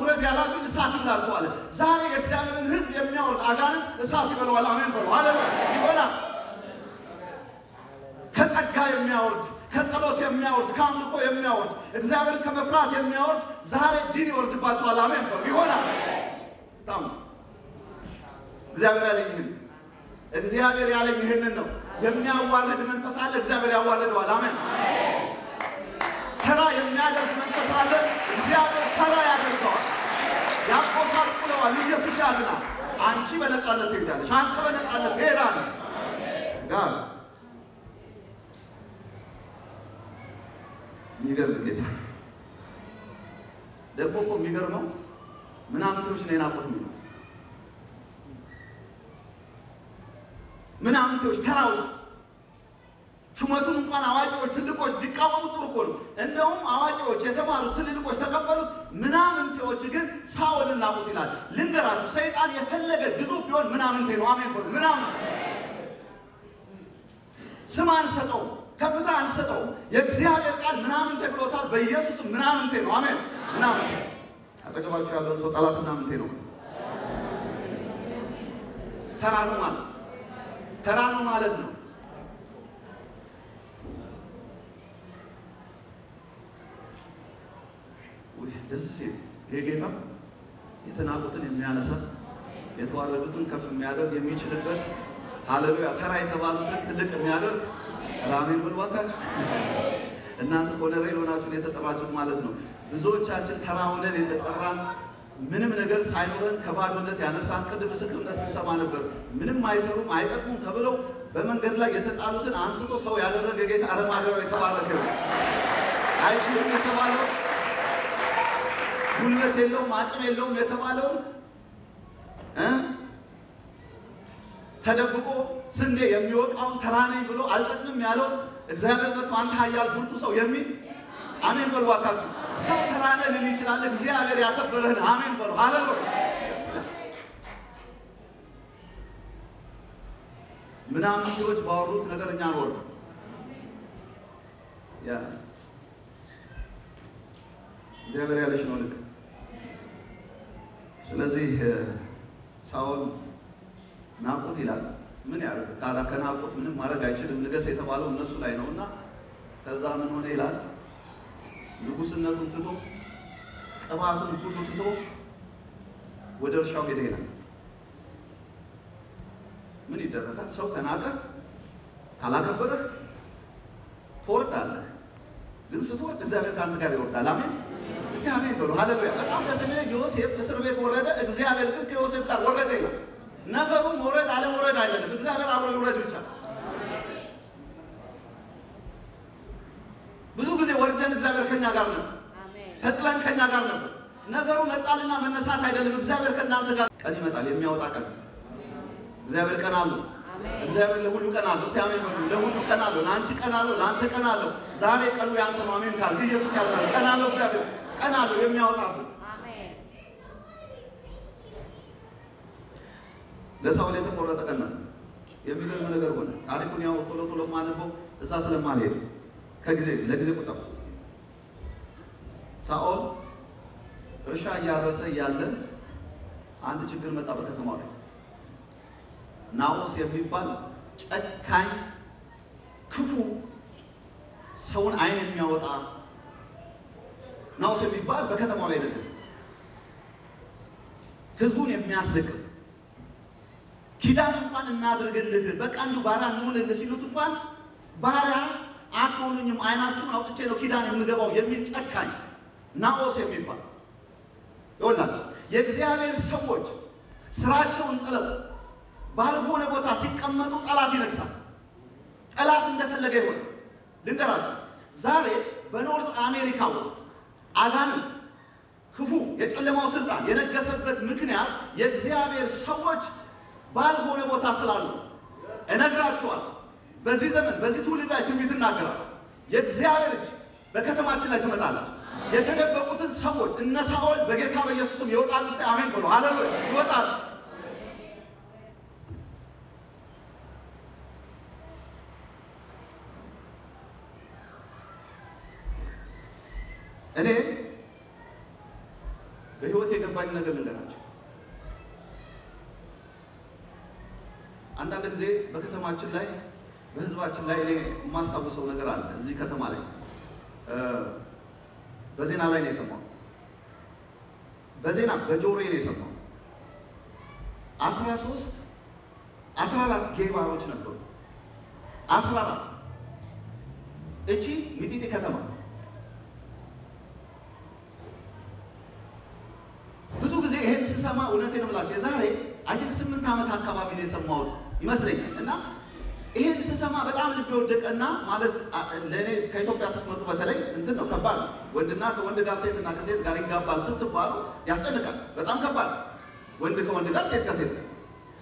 ውረድ ያላችሁ እሳት ይብላችኋል። ዛሬ የእግዚአብሔርን ሕዝብ የሚያወርድ አጋንንት እሳት ይበለዋል። አሜን በሉ። ሃሌሉያ ይሆናል። ከጸጋ የሚያወርድ ከጸሎት የሚያወርድ ከአምልኮ የሚያወርድ እግዚአብሔርን ከመፍራት የሚያወርድ ዛሬ ዲን ይወርድባቸዋል። አሜን በሉ። ይሆናል። በጣም እግዚአብሔር ያለኝ ይህን እግዚአብሔር ያለኝ ይህንን ነው። የሚያዋርድ መንፈስ አለ፣ እግዚአብሔር ያዋርደዋል። አሜን። ተራ የሚያደርግ መንፈስ አለ፣ እግዚአብሔር ተራ ያደርገዋል። ያቆሳቁለዋል። ኢየሱስ ያድናል። አንቺ በነፃነት ትሄዳለሽ፣ አንተ በነፃነት ትሄዳለህ። ጋር የሚገርም ጌታ ደግሞ እኮ የሚገርመው ምናምንቴዎች ነው የናቁት የሚለው ምናምንቴዎች ተራዎች ሹመቱን እንኳን አዋቂዎች ትልቆች ቢቃወሙ ጥሩ እኮ ነው። እንደውም አዋቂዎች የተማሩ ትልልቆች ተቀበሉት፣ ምናምንቴዎች ግን ሳኦልን ናቁት ይላል። ልንገራችሁ፣ ሰይጣን የፈለገ ግዙፍ ቢሆን ምናምንቴ ነው። አሜን በሉ። ምናምን ስም አንሰጠው፣ ከፍታ አንሰጠው። የእግዚአብሔር ቃል ምናምንቴ ብሎታል። በኢየሱስም ምናምንቴ ነው። አሜን ምናምንቴ። አጠገባችሁ ያለውን ሰው ጠላት ምናምንቴ ነው፣ ተራ ነው ማለት ተራ ነው ማለት ነው። ደስ ሲል ይሄ ጌታ የተናቁትን የሚያነሳ የተዋረዱትን ከፍ የሚያደርግ የሚችልበት ሃሌሉያ ተራ የተባሉትን ትልቅ የሚያደርግ ራሜን ብልባካችሁ እናንተ ኮነሬል ሆናችሁን የተጠራችሁት ማለት ነው። ብዙዎቻችን ተራ ሆነን የተጠራን ምንም ነገር ሳይኖረን ከባዶነት ያነሳን ቅድም ምስክርነት ስንሰማ ነበር። ምንም አይሰሩም አይጠቅሙም ተብለው በመንገድ ላይ የተጣሉትን አንስቶ ሰው ያደረገ ጌታ አረማደሪያው የተባረከ ነው። አይችልም የተባለው ጉልበት የለውም አቅም የለውም የተባለውን እ ተደብቆ ስንዴ የሚወቃውን ተራ ነኝ ብሎ አልጠቅምም ያለውን እግዚአብሔር መጥቶ አንተ ኃያል ብርቱ ሰው የሚል አሜን በሉ አካቱ ሰው ተራ ነህ ሊል ይችላል። እግዚአብሔር ያከበረህን አሜን በሉ ሃሌሉያ። ምናምን ሰዎች ባወሩት ነገር እኛ ኖር ያ እግዚአብሔር ያለሽ ነው ልክ። ስለዚህ ሳኦል ናቁት ይላል። ምን ያደርግ ታዲያ? ከናቁት ምንም ማድረግ አይችልም። ንገስ የተባለው እነሱ ላይ ነው እና ከዛ ምን ሆነ ይላል ንጉስነቱን ትቶ ቅባቱን ሁሉ ትቶ ወደ እርሻው ሄደ ይላል። ምን ይደረጋል? ሰው ከናቀ ካላከበረህ ትወርዳለህ። ግን ስትወርድ እግዚአብሔር ከአንተ ጋር ይወርዳል። አሜን። እስቲ አሜን በሉ። ሃሌሉያ። በጣም ደስ የሚለኝ ዮሴፍ እስር ቤት ወረደ፣ እግዚአብሔር ግን ከዮሴፍ ጋር ወረደ ይላል። ነገሩ መውረድ አለመውረድ አይደለም፣ እግዚአብሔር አብሮ ይውረድ ብቻ። ብዙ ጊዜ ወርደን እግዚአብሔር ከኛ ጋር ነበር፣ ተጥለን ከኛ ጋር ነበር። ነገሩ መጣልና መነሳት አይደለም፣ እግዚአብሔር ከእናንተ ጋር። ቀን ይመጣል፣ የሚያወጣ ቀን። እግዚአብሔር ቀን አለው። እግዚአብሔር ለሁሉ ቀን አለው። እስቲ አሜን በሉ። ለሁሉ ቀን አለው። ለአንቺ ቀን አለው፣ ለአንተ ቀን አለው። ዛሬ ቀኑ ያንተ ነው። አሜን ካል ኢየሱስ ያልናል። ቀን አለው፣ እግዚአብሔር ቀን አለው የሚያወጣብን ለሳውል የተቆረጠ ቀን ነው። የሚገርም ነገር ሆነ። ታሪኩን ያው ቶሎ ቶሎ ማነበው እዛ ስለማልሄድ ከጊዜ ለጊዜ ቁጠባ ሳኦል እርሻ እያረሰ እያለ አንድ ችግር መጣ በከተማው ላይ። ናኦስ የሚባል ጨካኝ ክፉ ሰውን ዓይን የሚያወጣ ናኦስ የሚባል በከተማው ላይ ደረሰ። ህዝቡን የሚያስለቅስ ኪዳን እንኳን እናድርግልህ በቃ እንዲሁ ባሪያ እንሆንልህ ሲሉት እንኳን ባሪያ አትሆኑኝም፣ ዓይናችሁን አውጥቼ ነው ኪዳን የምገባው የሚል ጨካኝ ናኦስ የሚባል ይወላችሁ። የእግዚአብሔር ሰዎች ስራቸውን ጥለው ባልሆነ ቦታ ሲቀመጡ ጠላት ይነግሳል። ጠላት እንደፈለገ ይሆናል። ልንገራቸው፣ ዛሬ በኖርዝ አሜሪካ ውስጥ አጋንንት ክፉ የጨለማው ስልጣን የነገሰበት ምክንያት የእግዚአብሔር ሰዎች ባልሆነ ቦታ ስላሉ እነግራችኋል። በዚህ ዘመን በዚህ ትውልድ ላይ ትንቢት እናገራለሁ። የእግዚአብሔር እጅ በከተማችን ላይ ትመጣለች። የተደበቁትን ሰዎች እነ ሳኦል በጌታ በኢየሱስም ይወጣሉ። እስቲ አሜን ብሎ ሃሌሉያ ይወጣሉ። እኔ በህይወት የገባኝ ነገር ልንገራቸው። አንዳንድ ጊዜ በከተማችን ላይ በህዝባችን ላይ እኔ የማስታውሰው ነገር አለ። እዚህ ከተማ ላይ በዜና ላይ ነው የሰማሁት። በዜና በጆሮዬ ነው የሰማሁት። አስራ ሶስት አስራ አራት ጌይ ባሮች ነበሩ። አስራ አራት እቺ ሚጢጢ ከተማ ብዙ ጊዜ ይሄን ስሰማ እውነቴን ነው የምላቸው የዛሬ አይን ስምንት ዓመት አካባቢ ነው የሰማሁት ይመስለኛል። እና ይሄን ስሰማ በጣም ልብ የወደቀና ማለት ለእኔ ከኢትዮጵያ ስትመጡ በተለይ እንትን ነው ከባድ ነው። ወንድና ከወንድ ጋር ሴትና ከሴት ጋር ይጋባል ስትባሉ ያስጨንቃል። በጣም ከባድ ወንድ ከወንድ ጋር ሴት ከሴት ጋር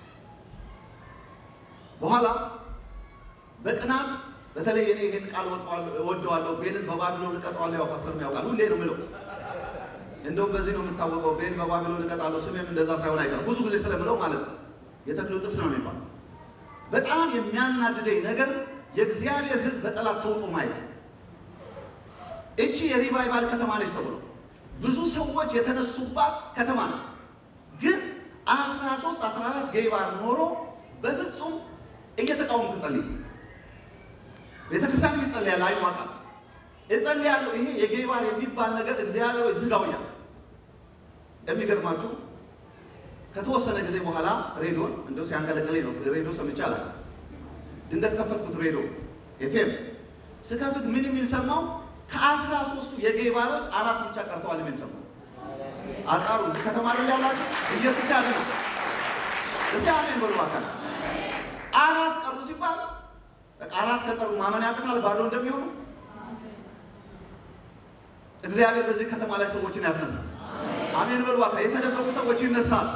በኋላ በቅናት በተለይ እኔ ይህን ቃል እወደዋለሁ። ቤንን በባቢሎን እቀጠዋለሁ። ያው ፓስተር ያውቃል፣ ሁሌ ነው የምለው። እንደውም በዚህ ነው የምታወቀው። ቤን በባቢሎን እቀጣለሁ፣ ስሜም እንደዛ ሳይሆን አይቀርም። ብዙ ጊዜ ስለምለው ማለት ነው። የተክሉ ጥቅስ ነው የሚባለው። በጣም የሚያናድደኝ ነገር የእግዚአብሔር ሕዝብ በጠላት ተውጦ ማየት። እቺ የሪቫይቫል ከተማ ነች ተብሎ ብዙ ሰዎች የተነሱባት ከተማ ነው። ግን አስራ ሶስት አስራ አራት ጌይ ባር ኖሮ በፍጹም እየተቃወምኩ ጸልይ ቤተክርስቲያን ይጸልያል። አይዋቃ እጸልያለሁ። ይሄ የጌይ ባር የሚባል ነገር እግዚአብሔር ወይ ዝጋውኛል። የሚገርማችሁ ከተወሰነ ጊዜ በኋላ ሬዲዮን እንደው ሲያንቀለቅለኝ ነው። ሬዲዮ ሰምቼ አላውቅም። ድንገት ከፈትኩት ሬዲዮ ኤፍኤም ስከፍት ምን የሚል ሰማው? ከአስራ ሶስቱ የጌይ ባሮች አራት ብቻ ቀርተዋል የሚል ሰማው። አጣሩ እዚህ ከተማ ላይ ያላችሁ ኢየሱስ ያለ ነው። እስቲ አሜን በሉ አካል አራት ቀሩ ሲባል አራት ከቀሩ ማመን ያቅታል ባዶ እንደሚሆኑ። እግዚአብሔር በዚህ ከተማ ላይ ሰዎችን ያስነሳል። አሜን በሉ አካል የተደበቁ ሰዎች ይነሳል።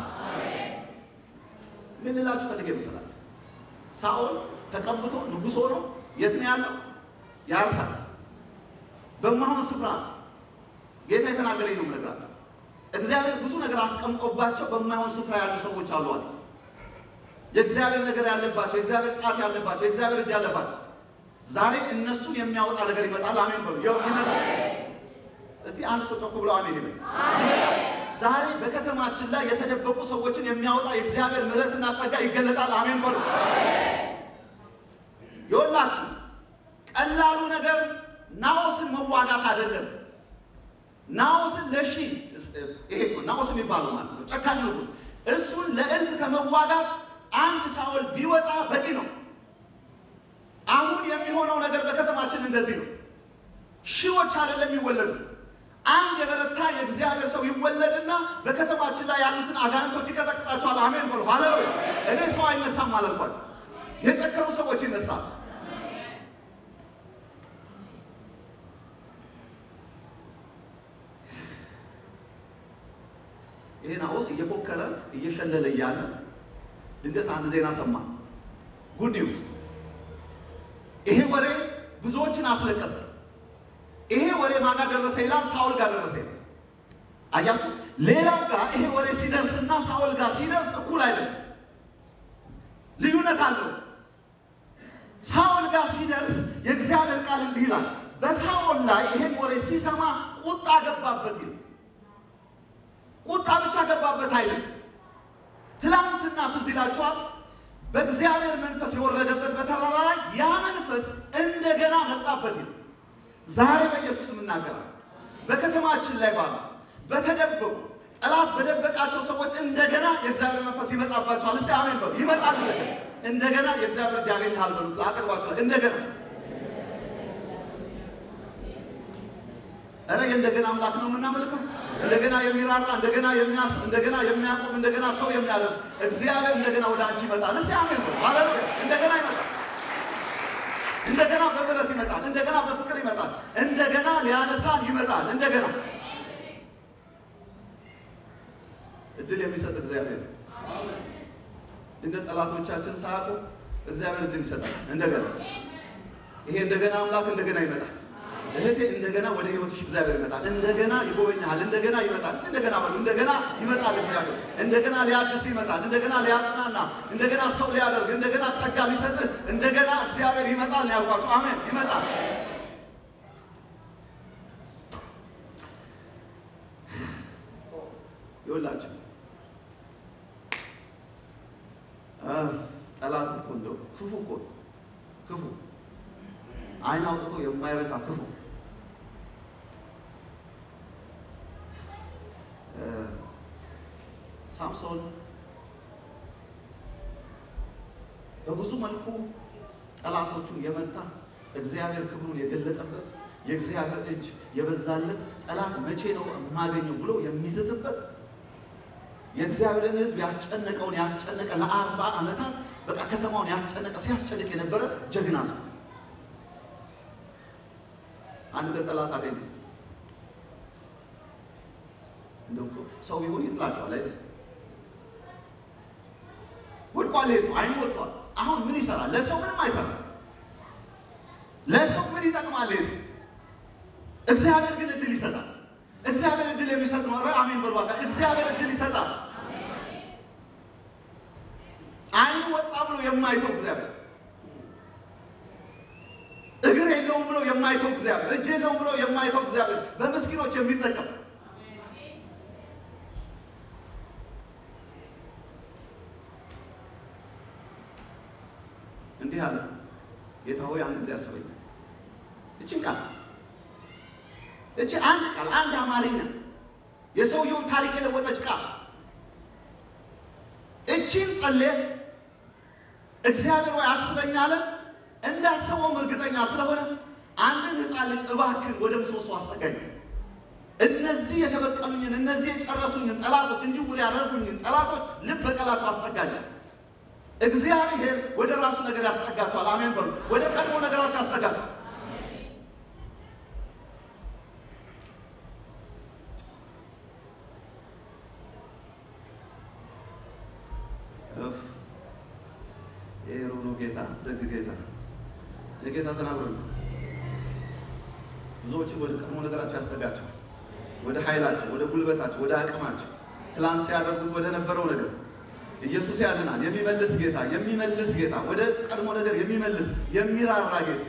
ምን ልላችሁ ፈልጌ ይመስላል? ሳኦል ተቀብቶ ንጉሥ ሆኖ የት ነው ያለው? ያርሳል። በማይሆን ስፍራ ጌታ የተናገረኝ ነው የምነግራችሁ። እግዚአብሔር ብዙ ነገር አስቀምጦባቸው በማይሆን ስፍራ ያሉ ሰዎች አሉ አለ የእግዚአብሔር ነገር ያለባቸው የእግዚአብሔር ጣት ያለባቸው የእግዚአብሔር እጅ ያለባቸው ዛሬ እነሱን የሚያወጣ ነገር ይመጣል። አሜን በሉ። ይኸው ይመጣል። እስቲ አንድ ሰው ጮክ ብሎ አሜን ይበል። ዛሬ በከተማችን ላይ የተደበቁ ሰዎችን የሚያወጣ የእግዚአብሔር ምሕረትና ጸጋ ይገለጣል። አሜን በሉ። ይኸውላችሁ ቀላሉ ነገር ናኦስን መዋጋት አይደለም። ናኦስን ለሺ ይሄ ናኦስ የሚባለው ማለት ነው ጨካኝ ንጉሥ እሱን ለእልፍ ከመዋጋት አንድ ሳኦል ቢወጣ በቂ ነው። አሁን የሚሆነው ነገር በከተማችን እንደዚህ ነው። ሺዎች አይደለም የሚወለዱ አንድ የበረታ የእግዚአብሔር ሰው ይወለድና በከተማችን ላይ ያሉትን አጋንንቶች ይቀጠቅጣቸዋል። አሜን በሉ ሃሌሉያ። እኔ ሰው አይነሳም አላልኳቸው። የጨከሩ ሰዎች ይነሳል። ይሄ ናኦስ እየፎከረ እየሸለለ እያለ ድንገት አንድ ዜና ሰማ። ጉድ ኒውስ። ይሄ ወሬ ብዙዎችን አስለቀሰ። ይሄ ወሬ ማጋ ደረሰ ይላል፣ ሳውል ጋር ደረሰ ይላል። አያችሁ፣ ሌላው ጋር ይሄ ወሬ ሲደርስና ሳውል ጋር ሲደርስ እኩል አይደለም፣ ልዩነት አለው። ሳውል ጋር ሲደርስ የእግዚአብሔር ቃል እንዲህ ይላል፣ በሳውል ላይ ይሄን ወሬ ሲሰማ ቁጣ ገባበት ይላል። ቁጣ ብቻ ገባበት አይልም። ትላንትና ትዝ ይላችኋል። በእግዚአብሔር መንፈስ የወረደበት በተራራ ላይ ያ መንፈስ እንደገና መጣበት ይላል። ዛሬ በኢየሱስ የምናገራል በከተማችን ላይ ባሉ በተደበቁ ጠላት በደበቃቸው ሰዎች እንደገና የእግዚአብሔር መንፈስ ይመጣባቸዋል። እስቲ አሜን በሉ። ይመጣል እንደገና እንደገና የእግዚአብሔር እጅ ያገኝሃል በሉት። አጠግባቸዋል እንደገና ኧረ የእንደገና አምላክ ነው የምናመልከው። እንደገና የሚራራ እንደገና የሚያስ እንደገና የሚያቆም እንደገና ሰው የሚያደርግ እግዚአብሔር እንደገና ወደ አንቺ ይመጣል። እስቲ አሜን በሉ። ሃሌሉያ እንደገና ይመጣል። እንደገና በምሕረት ይመጣል። እንደገና በፍቅር ይመጣል። እንደገና ሊያነሳን ይመጣል። እንደገና እድል የሚሰጥ እግዚአብሔር ነው። ድንገት ጠላቶቻችን ሳያውቁ እግዚአብሔር እድል ይሰጣል። እንደገና ይሄ እንደገና አምላክ እንደገና ይመጣል። እህቴ እንደገና ወደ ህይወትሽ እግዚአብሔር ይመጣል። እንደገና ይጎበኛል። እንደገና ይመጣል። እስቲ እንደገና በሉ። እንደገና ይመጣል እግዚአብሔር። እንደገና ሊያድስ ይመጣል። እንደገና ሊያጽናና፣ እንደገና ሰው ሊያደርግ፣ እንደገና ጸጋ ሊሰጥህ፣ እንደገና እግዚአብሔር ይመጣል ነው ያልኳቸው። አሜን። ይመጣል። ይኸውላችሁ ጠላት እኮ እንደው ክፉ እኮ ክፉ አይን አውጥቶ የማይረካ ክፉ ሳምሶን በብዙ መልኩ ጠላቶቹን የመታ እግዚአብሔር ክብሩን የገለጠበት የእግዚአብሔር እጅ የበዛለት ጠላት መቼ ነው የማገኘው ብሎ የሚዝትበት የእግዚአብሔርን ሕዝብ ያስጨነቀውን ያስጨነቀ ለአርባ ዓመታት በቃ ከተማውን ያስጨነቀ ሲያስጨንቅ የነበረ ጀግና ሰው። አንድ ቀን ጠላት አገኘ። እንደው እኮ ሰው ቢሆን ይጥላቸዋል አይደል? ወድቋል። ሰው አይኑ ወጥቷል። አሁን ምን ይሰራል? ለሰው ምንም አይሰራም። ለሰው ምን ይጠቅማል? ሰው እግዚአብሔር ግን እድል ይሰጣል። እግዚአብሔር እድል የሚሰጥ ነው። ኧረ አሜን በሉ አካ እግዚአብሔር እድል ይሰጣል። አይኑ ወጣ ብሎ የማይተው እግዚአብሔር፣ እግር የለውም ብሎ የማይተው እግዚአብሔር፣ እጅ የለውም ብሎ የማይተው እግዚአብሔር በምስኪኖች የሚጠቀም እንዲህ አለ። ጌታ ሆይ አንድ ጊዜ አስበኝ። እችን ቃል እቺ አንድ ቃል አንድ አማርኛ የሰውየውን ታሪክ የለወጠች ቃል እቺን ጸልየ እግዚአብሔር ወይ አስበኝ አለ። እንዳሰበውም እርግጠኛ ስለሆነ አንድን ሕፃን ልጅ እባክን ወደ ምሰሶ አስጠጋኝ፣ እነዚህ የተበቀሉኝን እነዚህ የጨረሱኝን ጠላቶች እንዲሁ ያደርጉኝን ጠላቶች ልብ በቀላቸው አስጠጋኝ። እግዚአብሔር ወደ ራሱ ነገር ያስጠጋቸዋል። አሜን በሉ። ወደ ቀድሞ ነገራቸው ያስጠጋቸዋል። ይሄ ሩሩ ጌታ ደግ ጌታ የጌታ ተናግሮኝ ብዙዎችን ወደ ቀድሞ ነገራቸው ያስጠጋቸዋል። ወደ ኃይላቸው፣ ወደ ጉልበታቸው፣ ወደ አቅማቸው ትላንት ሲያደርጉት ወደ ነበረው ነገር ኢየሱስ ያድናል። የሚመልስ ጌታ የሚመልስ ጌታ ወደ ቀድሞ ነገር የሚመልስ የሚራራ ጌታ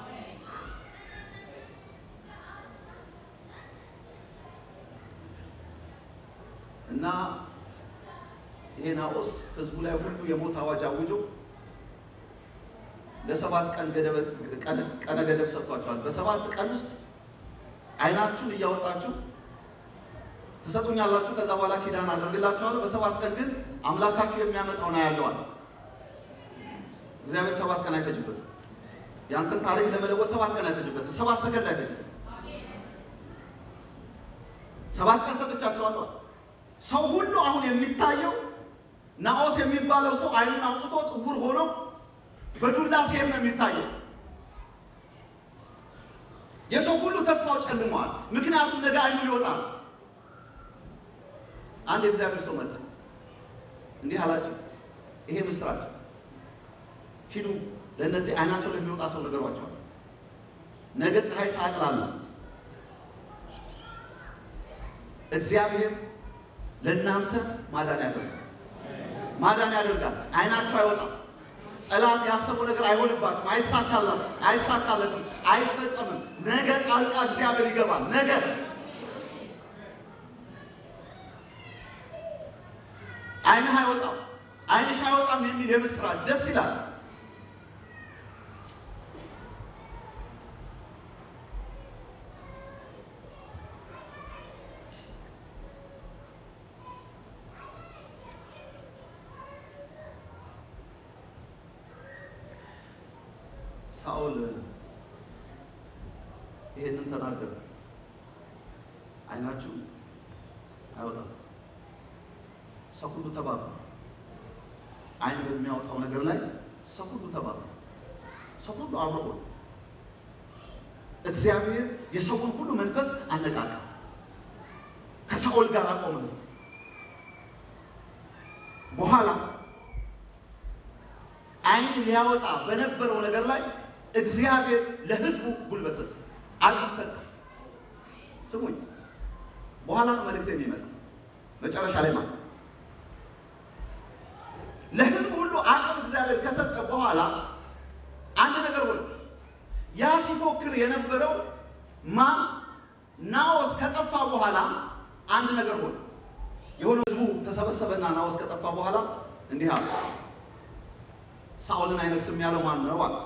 እና ይሄ ናዖስ ህዝቡ ላይ ሁሉ የሞት አዋጅ አውጆ ለሰባት ቀን ቀነ ገደብ ሰጥቷቸዋል። በሰባት ቀን ውስጥ አይናችሁን እያወጣችሁ ትሰጡኛላችሁ፣ ከዛ በኋላ ኪዳን አደርግላችኋለሁ። በሰባት ቀን ግን አምላካችሁ የሚያመጣውን አያለዋል። እግዚአብሔር ሰባት ቀን አይፈጅበትም። ያንተን ታሪክ ለመለወጥ ሰባት ቀን አይፈጅበትም። ሰባት ሰከንድ አይፈጅበትም። ሰባት ቀን ሰጥቻቸዋለሁ። ሰው ሁሉ አሁን የሚታየው ናዖስ የሚባለው ሰው አይኑን አውጥቶ ዕውር ሆኖ በዱላ ሲሄድ ነው የሚታየው። የሰው ሁሉ ተስፋው ጨልመዋል። ምክንያቱም ነገ አይኑ ሊወጣ ነው። አንድ የእግዚአብሔር ሰው መጣ፣ እንዲህ አላቸው፣ ይሄ ምስራች ሂዱ፣ ለእነዚህ አይናቸው ለሚወጣ ሰው ነገሯቸዋል። ነገ ፀሐይ ሳያቅላላ እግዚአብሔር ለእናንተ ማዳን ያደርጋል። ማዳን ያደርጋል። አይናችሁ አይወጣም። ጠላት ያሰበው ነገር አይሆንባትም፣ አይሳካላትም፣ አይሳካለትም፣ አይፈጸምም። ነገ ጣልቃ እግዚአብሔር ይገባል። ነገ አይንህ አይወጣም፣ አይንሽ አይወጣም የሚል የምስራች ደስ ይላል። ሳኦል ይሄንን ተናገረ። አይናችሁ አይወጣም። ሰው ሁሉ ተባሉ። አይን በሚያወጣው ነገር ላይ ሰው ሁሉ ተባሉ። ሰው ሁሉ አብሮ ሆነ። እግዚአብሔር የሰውን ሁሉ መንፈስ አነቃቃ። ከሳኦል ጋር አቆመ። በኋላ አይን ሊያወጣ በነበረው ነገር ላይ እግዚአብሔር ለሕዝቡ ጉልበት ሰጠ፣ አቅም ሰጠ። ስሙኝ፣ በኋላ ነው መልእክት የሚመጣ መጨረሻ ላይ ማለት ለሕዝቡ ሁሉ አቅም እግዚአብሔር ከሰጠ በኋላ አንድ ነገር ሆነ። ያ ሲፎክር የነበረው ማ ናዖስ ከጠፋ በኋላ አንድ ነገር ሆነ። ተሰበሰበና ናዖስ ከጠፋ በኋላ እንዲህ አለ፣ ሳኦልን አይነግስም ያለው ማን ነው አለ።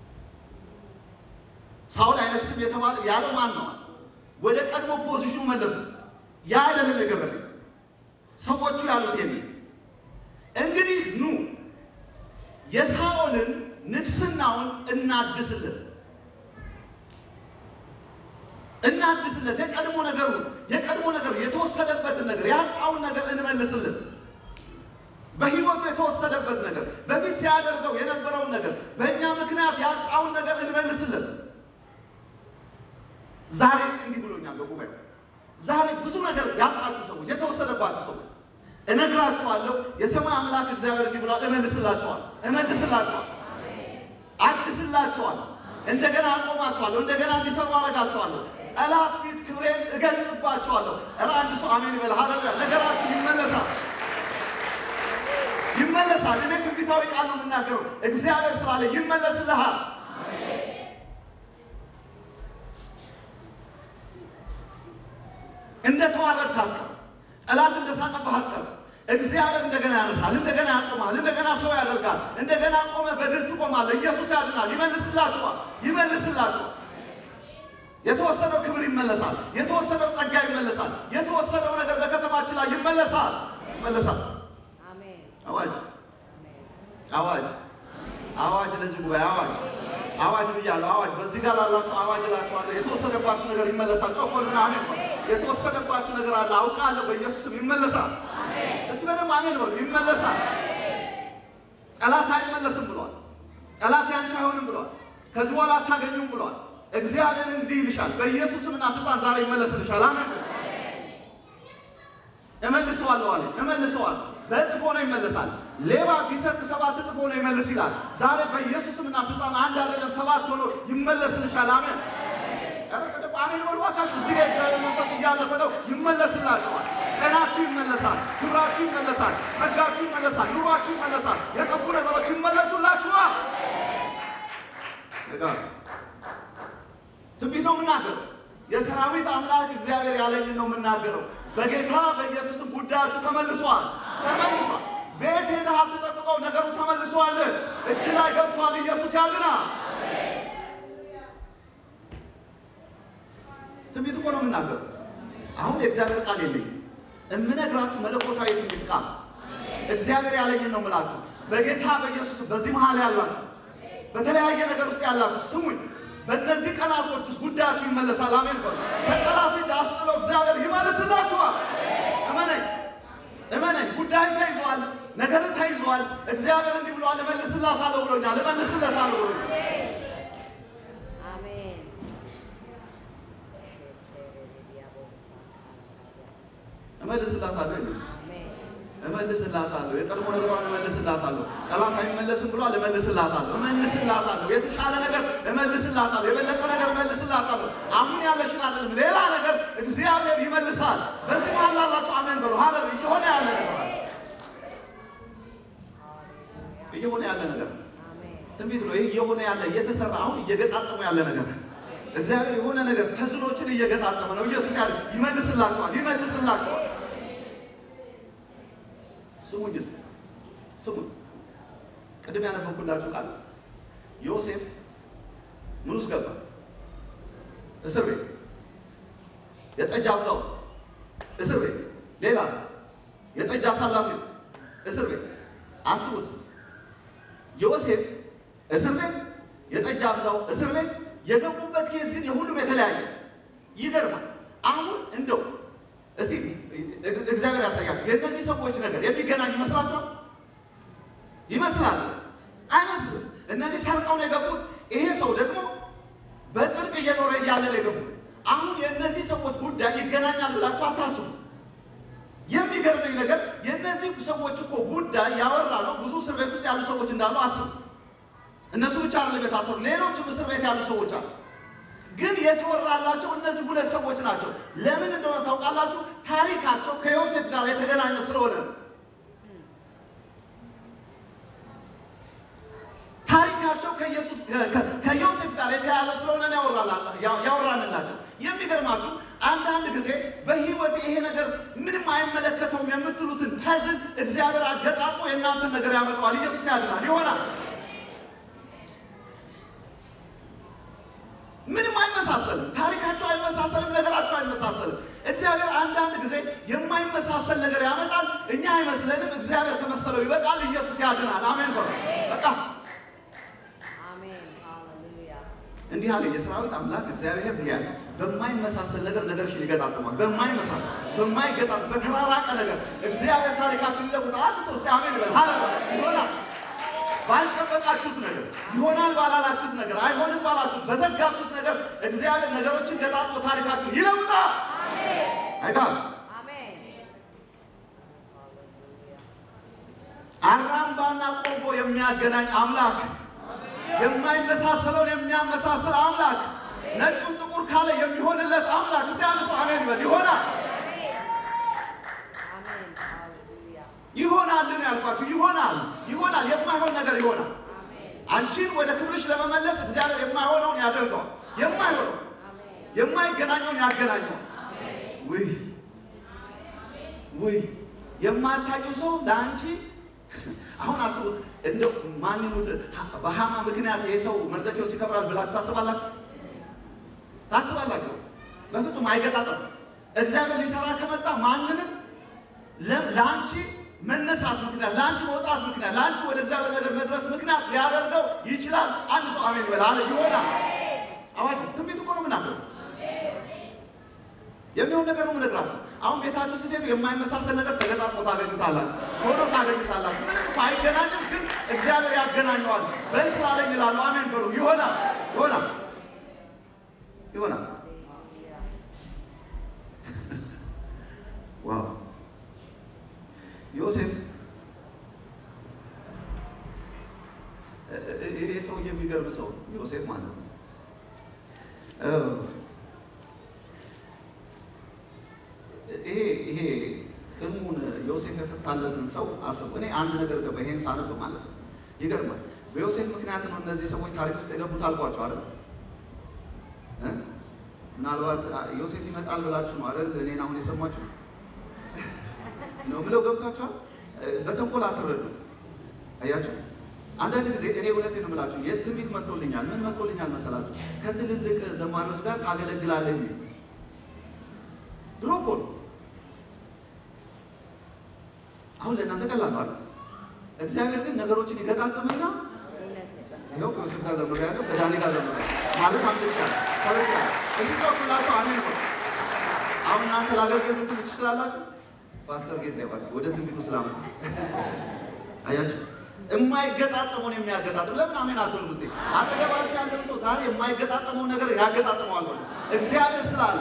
ሳኦል አይነግስም የተባለ ያለው ማን ነው? ወደ ቀድሞ ፖዚሽኑ መለሱ። ያ አይደለም የገረመኝ። ሰዎቹ ያሉት የኔ እንግዲህ ኑ የሳኦልን ንግስናውን እናድስልን እናድስለት የቀድሞ ነገሩ የቀድሞ ነገር የተወሰደበትን ነገር ያጣውን ነገር እንመልስልን። በህይወቱ የተወሰደበት ነገር በፊት ሲያደርገው የነበረውን ነገር በእኛ ምክንያት ያጣውን ነገር እንመልስልን። ዛሬ እንዲህ ብሎኛል በጉባኤ ዛሬ ብዙ ነገር ያጣችሁ ሰዎች፣ የተወሰደባችሁ ሰዎች እነግራችኋለሁ። የሰማይ አምላክ እግዚአብሔር እንዲህ ብሏል፣ እመልስላችኋል፣ እመልስላችኋል፣ አድስላችኋል፣ እንደገና አቆማችኋለሁ፣ እንደገና እንዲሰሩ አደርጋችኋለሁ፣ ጠላት ፊት ክብሬን እገልጥባችኋለሁ። ኧረ አንድ ሰው አሜን ይበል። ሃሌሉያ! ነገራችሁ ይመለሳል፣ ይመለሳል። እኔ ትንቢታዊ ቃል ነው የምናገረው። እግዚአብሔር ስላለ ይመለስልሃል። እንደ ተዋረድክ አትቀርም። ጠላት እንደ ሳቀብህ አትቀርም። እግዚአብሔር እንደገና ያነሳል፣ እንደገና ያቆማል፣ እንደገና ሰው ያደርጋል። እንደገና ቆመ በድል ትቆማለህ። ኢየሱስ ያድናል። ይመልስላችኋል፣ ይመልስላችኋል። የተወሰደው ክብር ይመለሳል። የተወሰደው ጸጋ ይመለሳል። የተወሰደው ነገር በከተማችን ላይ ይመለሳል፣ ይመለሳል። አዋጅ አዋጅ አዋጅ! ለዚህ ጉባኤ አዋጅ አዋጅ ብያለሁ። አዋጅ በዚህ ጋር ላላችሁ አዋጅ እላችኋለሁ። የተወሰደባችሁ ነገር ይመለሳል። ጮኮሉን አሜን በሉ። የተወሰደባችሁ ነገር አለ አውቃለሁ፣ በኢየሱስም ይመለሳል። እስኪ በደምብ አሜን በሉ። ይመለሳል። ጠላት አይመለስም ብሏል። ጠላት ያንቺ አይሆንም ብሏል። ከዚህ በኋላ አታገኙም ብሏል። እግዚአብሔር እንዲህ ይልሻል፣ በኢየሱስምና ስልጣን ዛሬ ይመለስልሻል። አሜን እመልሰዋለሁ አለ። እመልሰዋለሁ በእጥፍ ሆኖ ይመለሳል። ሌባ ቢሰርቅ ሰባት እጥፍ ሆኖ ይመልስ ይላል። ዛሬ በኢየሱስምና ስልጣን አንድ አይደለም ሰባት ሆኖ ይመለስልሻል። አሜን ያተቀደቁ አሜን በሉ እባካችሁ። እዚህ ጋር እግዚአብሔር መንፈስ እያለፈ ነው። ይመለስላችኋል። ጤናችሁ ይመለሳል። ክብራችሁ ይመለሳል። ጸጋችሁ ይመለሳል። ኑሯችሁ ይመለሳል። የጠፉ ነገሮች ይመለሱላችኋል። ነገር ትንቢት ነው የምናገረው። የሰራዊት አምላክ እግዚአብሔር ያለኝን ነው የምናገረው። በጌታ በኢየሱስም ጉዳያችሁ ተመልሷል፣ ተመልሷል። ቤት ሄደህ አትጠብቀው፣ ነገሩ ተመልሷል። እጅ ላይ ገብቷል። ኢየሱስ ያልና ትንቢት እኮ ነው የምናገረው። አሁን የእግዚአብሔር ቃል የለኝም፣ እምነግራችሁ መለኮታዊ ትንቢት ቃል እግዚአብሔር ያለኝን ነው የምላችሁ። በጌታ በኢየሱስ በዚህ መሀል ያላችሁ በተለያየ ነገር ውስጥ ያላችሁ ስሙኝ። በእነዚህ ቀናቶች ውስጥ ጉዳያችሁ ይመለሳል። አሜን በሉ። ከጠላት እጅ አስጥሎ እግዚአብሔር ይመልስላችኋል። እመነኝ እመነኝ። ጉዳይ ተይዟል፣ ነገር ተይዟል። እግዚአብሔር እንዲህ ብሏል፣ እመልስላታለሁ ብሎኛል፣ እመልስለታለሁ ብሎኛል። እመልስላታለሁ እመልስላታለሁ የቀድሞ ነገሯን እመልስላታለሁ። ጠላት አይመለስም ብሏል። እመልስላታለሁ እመልስላታለሁ የተሻለ ነገር እመልስላታለሁ። የበለጠ ነገር እመልስላታለሁ። አሁን ያለሽን አይደለም ሌላ ነገር እግዚአብሔር ይመልሳል። በዚህ መሀል ላላችሁ አሜን በሉ። ሀለ እየሆነ ያለ ነገር አለ። እየሆነ ያለ ነገር ትንቢት ነው። ይህ እየሆነ ያለ እየተሰራ አሁን እየገጣጠሙ ያለ ነገር እግዚአብሔር የሆነ ነገር ተዝኖችን እየገጣጠመ ነው። ኢየሱስ ያለ ይመልስላችኋል፣ ይመልስላችኋል። ስሙኝ እስኪ ስሙኝ። ቅድም ያነበብኩላችሁ ቃል ዮሴፍ ምን ውስጥ ገባ? እስር ቤት፣ የጠጅ አብዛ ውስጥ እስር ቤት። ሌላ የጠጅ አሳላፊ እስር ቤት። አስቡት። ዮሴፍ እስር ቤት፣ የጠጅ አብዛው እስር ቤት። የገቡበት ኬዝ ግን የሁሉም የተለያየ ይገርማል። አሁን እንደው እስቲ እግዚአብሔር ያሳያችሁ። የእነዚህ ሰዎች ነገር የሚገናኝ ይመስላችኋል? ይመስላል? አይመስልም። እነዚህ ሰርቀው ነው የገቡት። ይሄ ሰው ደግሞ በጽድቅ እየኖረ እያለ ነው የገቡት። አሁን የእነዚህ ሰዎች ጉዳይ ይገናኛል ብላችሁ አታስቡ። የሚገርመኝ ነገር የእነዚህ ሰዎች እኮ ጉዳይ ያወራ ነው። ብዙ እስር ቤት ውስጥ ያሉ ሰዎች እንዳሉ አስቡ። እነሱ ብቻ አይደለም የታሰሩ፣ ሌሎችም እስር ቤት ያሉ ሰዎች አሉ። ግን የተወራላቸው እነዚህ ሁለት ሰዎች ናቸው። ለምን እንደሆነ ታውቃላችሁ? ታሪካቸው ከዮሴፍ ጋር የተገናኘ ስለሆነ ነው። ታሪካቸው ከኢየሱስ ከዮሴፍ ጋር የተያያዘ ስለሆነ ነው ያወራንላቸው። የሚገርማችሁ አንዳንድ ጊዜ በሕይወት ይሄ ነገር ምንም አይመለከተውም የምትሉትን ፐዝል እግዚአብሔር አገጣጥሞ የእናንተን ነገር ያመጣዋል። ኢየሱስ ያድናል። ይሆናል። ምንም አይመሳሰልም። ታሪካቸው አይመሳሰልም። ነገራቸው አይመሳሰልም። እግዚአብሔር አንዳንድ ጊዜ የማይመሳሰል ነገር ያመጣል። እኛ አይመስለንም። እግዚአብሔር ከመሰለው ይበቃል። ኢየሱስ ያድናል። አሜን በሉ። በቃ Amen. Hallelujah. እንዲህ አለ የሰራዊት አምላክ እግዚአብሔር እንዲህ አለ፣ በማይመሳሰል ነገር ነገርሽን ይገጣጥማል። በማይመሳሰል በማይገጣጥ በተራራቀ ነገር እግዚአብሔር ታሪካችን ይለውጣል። አንድ ሰው እስቲ አሜን ይበል። ሃሌሉያ ይሆናል። ባልጠበቃችሁት ነገር ይሆናል ባላላችሁት ነገር አይሆንም ባላችሁት በዘጋችሁት ነገር እግዚአብሔር ነገሮችን ገጣጥሞ ታሪካችሁን ይለውጣል። አይታል Amen. አራምባና ቆቦ የሚያገናኝ አምላክ የማይመሳሰለውን የሚያመሳስል አምላክ ነጩን ጥቁር ካለ የሚሆንለት አምላክ እስቲ አንድ ሰው አሜን ይበል። ይሆናል Amen. Hallelujah. ይሆናልን ያልኳችሁ ይሆናል ይሆናል። የማይሆን ነገር ይሆናል። Amen. አንቺን ወደ ክብርሽ ለመመለስ እግዚአብሔር የማይሆነውን ያደርገዋል። የማይሆነው Amen. የማይገናኘውን ያገናኘዋል። ውይ ውይ የማታውቂው ሰው ለአንቺ አሁን አስቡት። እንደው ማን ይሙት በሃማ ምክንያት ይሄ ሰው መርዶክዮስ ይከብራል ብላችሁ ታስባላችሁ? ታስባላችሁ? በፍጹም አይገጣጠም። እግዚአብሔር ሊሰራ ከመጣ ማንንም ለ- ለአንቺ መነሳት ምክንያት፣ ለአንቺ መውጣት ምክንያት፣ ለአንቺ ወደ እግዚአብሔር ነገር መድረስ ምክንያት ሊያደርገው ይችላል። አንድ ሰው አሜን ይበል አለ። ይሆናል። አዋጅ ትንቢት እኮ ነው የምናገረው። የሚሆን ነገር ነው የምነግራችሁ። አሁን ቤታችሁ ስትሄዱ የማይመሳሰል ነገር ተገጣጥሞ ታገኙታላችሁ፣ ሆኖ ታገኙታላችሁ። ምንም እኮ አይገናኝም፣ ግን እግዚአብሔር ያገናኘዋል። በል ስላለኝ እላለሁ። አሜን በሉ። ይሆናል፣ ይሆናል፣ ይሆናል። Hallelujah. ዋው ዮሴፍ እ- እ- ይሄ ሰው የሚገርም ሰው ነው። ዮሴፍ ማለት ነው። እ፣ ይሄ ይሄ ህልሙን ዮሴፍ የፈታለትን ሰው አስቡ። እኔ አንድ ነገር ገባ ይሄን ሳነብ ማለት ነው። ይገርማል። በዮሴፍ ምክንያት ነው እነዚህ ሰዎች ታሪክ ውስጥ የገቡት አልኳቸው አይደል? እ? ምናልባት አ፣ ዮሴፍ ይመጣል ብላችሁ ነው አይደል? እኔን አሁን የሰማችሁ ነው ብለው ገብታችኋል። እ፣ በተንኮል አትረዱት። አያችሁ፣ አንዳንድ ጊዜ እኔ እውነቴን ነው የምላችሁ የትንቢት መጥቶልኛል። ምን መጥቶልኛል መሰላችሁ? ከትልልቅ ዘማሪዎች ጋር ታገለግላለህ የሚል ድሮ እኮ ነው። አሁን ለእናንተ ቀላል ነው አይደል? እግዚአብሔር ግን ነገሮችን ይገጣጥምና ይኸው ከዮሴፍ ጋር ዘምሮ ያለው ከዳኒ ጋር ዘምሮ ማለት አምልጫለሁ ተበልጫለሁ። እዚህ ጮኩላችሁ አሜን ነው። አሁን እናንተ ላገልግል ምትሉ ትችላላችሁ። ፓስተር ጌታ ይባል ወደ ትንቢቱ ስላመጣ አያችሁ፣ የማይገጣጠመውን የሚያገጣጥም ለምን አሜን አትሉም? እስኪ አጠገባችሁ ያለው ሰው ዛሬ የማይገጣጠመውን ነገር ያገጣጥመዋል በሉ። እግዚአብሔር ስላለ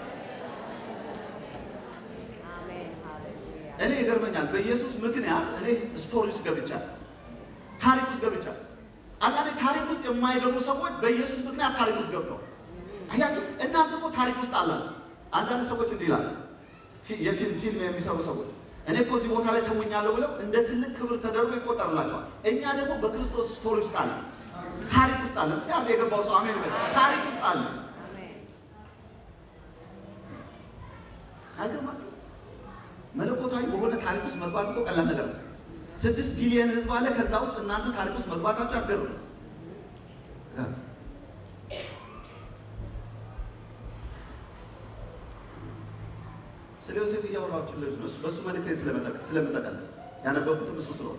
Amen. Hallelujah. እኔ ይገርመኛል። በኢየሱስ ምክንያት እኔ ስቶሪ ውስጥ ገብቻለሁ፣ ታሪክ ውስጥ ገብቻለሁ። አንዳንዴ ታሪክ ውስጥ የማይገቡ ሰዎች በኢየሱስ ምክንያት ታሪክ ውስጥ ገብተዋል። አያችሁ፣ እናንተ እኮ ታሪክ ውስጥ አላችሁ። አንዳንድ ሰዎች እንዲህ ይላሉ፣ ፊ- የፊልም ፊልም የሚሰሩ ሰዎች እኔ እኮ እዚህ ቦታ ላይ ተውኛለሁ ብለው እንደ ትልቅ ክብር ተደርጎ ይቆጠርላቸዋል። እኛ ደግሞ በክርስቶስ ስቶሪ ውስጥ አለ፣ ታሪክ ውስጥ አለ። እስኪ አንድ የገባው ሰው አሜን በል። ታሪክ ውስጥ አለ። Amen. አይገርማችሁ? መለኮታዊ በሆነ ታሪክ ውስጥ መግባት እኮ ቀላል ነገር ነው። ስድስት ቢሊየን ህዝብ አለ። ከዛ ውስጥ እናንተ ታሪክ ውስጥ መግባታችሁ ያስገርም። ስለ ዮሴፍ እያወራችሁ ልጅ ነው። በእሱ መልእክት ስለምጠቀል ያነበብኩትም እሱ ስለሆነ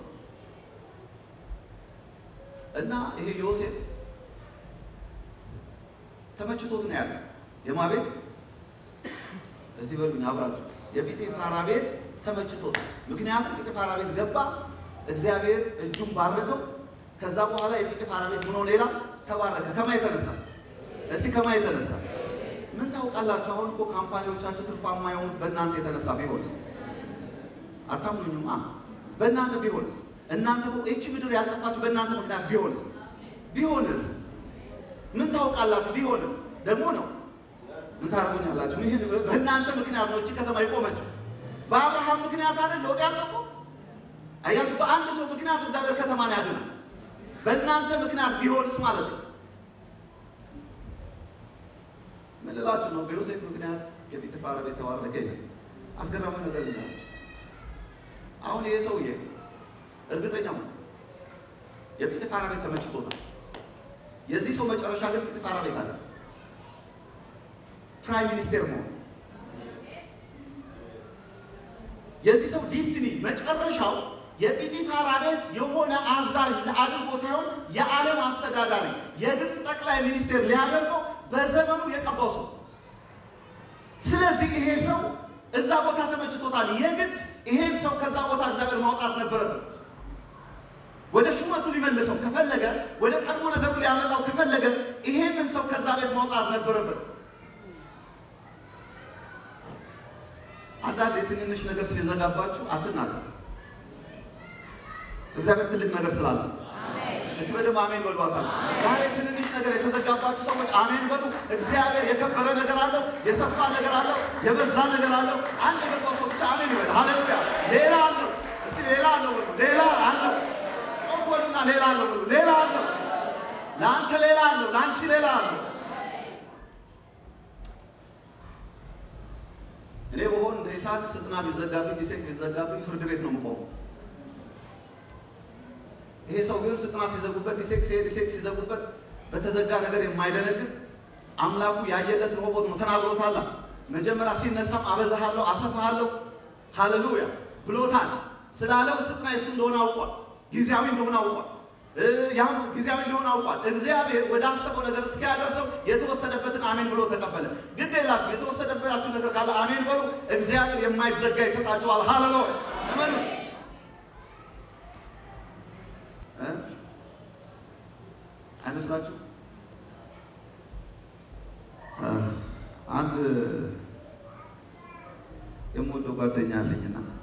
እና ይሄ ዮሴፍ ተመችቶት ነው ያለ የማ ቤት እዚህ በሉኝ አብራችሁ የጲጤፋራ ቤት ተመችቶት። ምክንያቱም ጲጤፋራ ቤት ገባ፣ እግዚአብሔር እጁን ባረከው። ከዛ በኋላ የጲጤፋራ ቤት ሆኖ ሌላ ተባረከ። ከማ የተነሳ እስቲ ከማ የተነሳ ምን ታውቃላችሁ? አሁን እኮ ካምፓኒዎቻችሁ ትርፋማ የሆኑት በእናንተ የተነሳ ቢሆንስ? አታምኑኝማ? በእናንተ ቢሆንስ? እናንተ ይቺ ምድር ያልጠፋችሁ በእናንተ ምክንያት ቢሆንስ? ቢሆንስ? ምን ታውቃላችሁ? ቢሆንስ ደግሞ ነው ምን ታደርጉኛላችሁ? ይህ በእናንተ ምክንያት ነው እቺ ከተማ የቆመችው። በአብርሃም ምክንያት አይደል ለውጥ ያጠፋው? አያችሁ፣ በአንድ ሰው ምክንያት እግዚአብሔር ከተማን ያድናል። በእናንተ ምክንያት ቢሆንስ ማለት ነው። ምን ልላችሁ ነው? በዮሴፍ ምክንያት የጲጥፋራ ቤት ተባረከ ይላል። አስገራሚ ነገር ልላችሁ፣ አሁን ይሄ ሰውዬ እርግጠኛው የጲጥፋራ ቤት ተመችቶታል። የዚህ ሰው መጨረሻ ግን ጲጥፋራ ቤት አለ፣ ፕራይም ሚኒስቴር መሆን። የዚህ ሰው ዲስቲኒ መጨረሻው የጲጢፋራ ቤት የሆነ አዛዥ አድርጎ ሳይሆን የዓለም አስተዳዳሪ የግብፅ ጠቅላይ ሚኒስቴር ሊያደርገው በዘመኑ የቀባው ሰው። ስለዚህ ይሄ ሰው እዛ ቦታ ተመችቶታል። የግድ ይሄን ሰው ከዛ ቦታ እግዚአብሔር ማውጣት ነበረበት። ወደ ሹመቱ ሊመልሰው ከፈለገ፣ ወደ ቀድሞ ነገሩ ሊያመጣው ከፈለገ ይሄንን ሰው ከዛ ቤት ማውጣት ነበረበት። አንዳንድ የትንንሽ ነገር ሲዘጋባችሁ አትናገሩ። እግዚአብሔር ትልቅ ነገር ስላለ እስቲ በደንብ አሜን በሉ። አካል ዛሬ ትንንሽ ነገር የተዘጋባችሁ ሰዎች አሜን በሉ። እግዚአብሔር የከበረ ነገር አለው፣ የሰፋ ነገር አለው፣ የበዛ ነገር አለው። አንድ የገባው ሰው ብቻ አሜን ይበል። ሃሌሉያ። ሌላ አለው። እስቲ ሌላ አለው በሉ። ሌላ አለው። ጮክ በሉና ሌላ አለው በሉ። ሌላ አለው። ለአንተ ሌላ አለው፣ ለአንቺ ሌላ አለው። እኔ በሆን እንደ ይስሐቅ ስጥና ቢዘጋብኝ ቢሴቅ ቢዘጋብኝ ፍርድ ቤት ነው የምቆመው። ይሄ ሰው ግን ስጥና ሲዘጉበት ይሴቅ ሲሄድ ይሴቅ ሲዘጉበት በተዘጋ ነገር የማይደነግጥ አምላኩ ያየለት ሮቦት ነው። ተናግሮታል። መጀመሪያ ሲነሳም አበዛሃለሁ፣ አሰፋሃለሁ ሃሌሉያ ብሎታል። ስላለው ስጥና የሱ እንደሆነ አውቋል። ጊዜያዊ እንደሆነ አውቋል። ያም ጊዜያዊ እንደሆነ አውቋል። እግዚአብሔር ወደ አሰበው ነገር እስኪያደርሰው የተወሰደበትን አሜን ብሎ ተቀበለ። ግድ የላችሁ የተወሰደባችሁ ነገር ካለ አሜን በሉ። እግዚአብሔር የማይዘጋ ይሰጣችኋል። ሃሌሉያ እመኑ። አይመስላችሁ? አንድ የምወደው ጓደኛ አለኝና